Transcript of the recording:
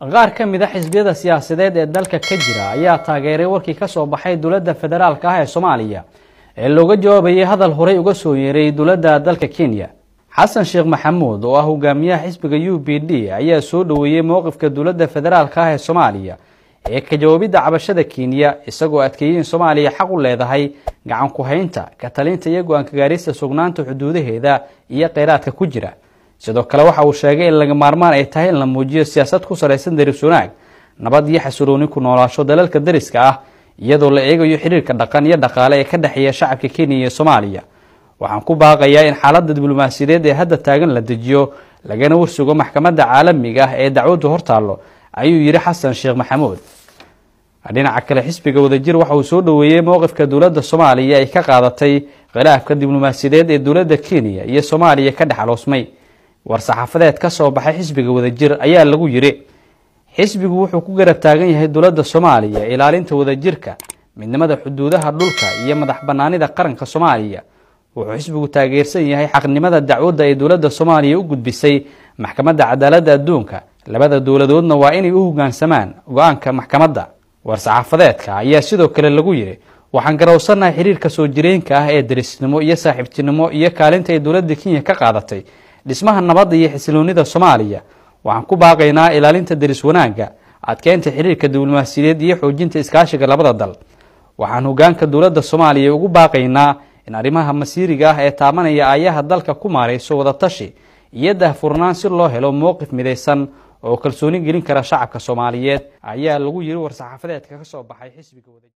qaar ka mid a xisbiyada siyaasadeed ee dalka ka jira ayaa taageeray warkii ka soo baxay dowladda federaalka ah ee soomaaliya ee looga jawaabayay hadal horey uga soo yeeray dowladda dalka kenya xasan sheekh maxamuud oo ah hogaamiyaha xisbiga u b d ayaa soo dhoweeyey mowqifka dowladda federaalka ah ee soomaaliya ee ka jawaabidda cabashada kenya isagoo adkeeyey in soomaaliya xaq u leedahay gacan ku-haynta ka talinta iyo go-aanka gaarista sugnaanta xuduudaheeda iyo kheyraadka ku jira sidoo kale waxa uu sheegay in laga maarmaan ay tahay in la muujiyo siyaasad ku salaysan daris wanaag nabad iyo xasilooni ku noolaasho dalalka dariska ah iyadoo la eegayo xiriirka dhaqan iyo dhaqaale ee ka dhexeeya shacabka kenya iyo soomaaliya waxaan ku baaqayaa in xaaladda diblomaasiyadeed ee hadda taagan la dejiyo lagana warsugo maxkamadda caalamiga ah ee dacwaddu hortaallo ayuu yidhi xasan sheekh maxamuud dhinaca kale xisbiga wadajir waxa uu soo dhoweeyey mowqifka dowladda soomaaliya ay ka qaadatay khilaafka diblomaasiyadeed ee dowladda kenya iyo soomaaliya ka dhex aloosmay war-saxaafadeed ka soo baxay xisbiga wadajir ayaa lagu yidhi xisbigu wuxuu ku garab taagan yahay dowladda soomaaliya ilaalinta wadajirka midnimada xuduudaha dhulka iyo madax banaanida qaranka soomaaliya wuxuu xisbigu taageersan yahay xaqnimada dacwadda ay dowladda soomaaliya u gudbisay maxkamadda cadaaladda adduunka labada dowladoodna waa inay u hogaansamaan go-aanka maxkamadda war-saxaafadeedka ayaa sidoo kale lagu yidhi waxaan garowsannahay xiriirka soo jireenka ah ee darisnimo iyo saaxiibtinimo iyo kaalinta ay dowladda kenya ka qaadatay dhismaha nabadda iyo xisiloonida soomaaliya waxaan ku baaqaynaa ilaalinta daris wanaagga adkeynta xiriirka diblomaasiyadeed iyo xoojinta iskaashiga labada dal waxaan hogaanka dowladda soomaaliya ugu baaqaynaa in arrimaha masiiriga ah ee taabanaya aayaha dalka ku maarayso wadatashi iyo dahfurnaan si loo helo mowqif midaysan oo kalsooni gelin kara shacabka soomaaliyeed ayaa lagu yiri war-saxaafadeedka ka soo baxay xisbiga wada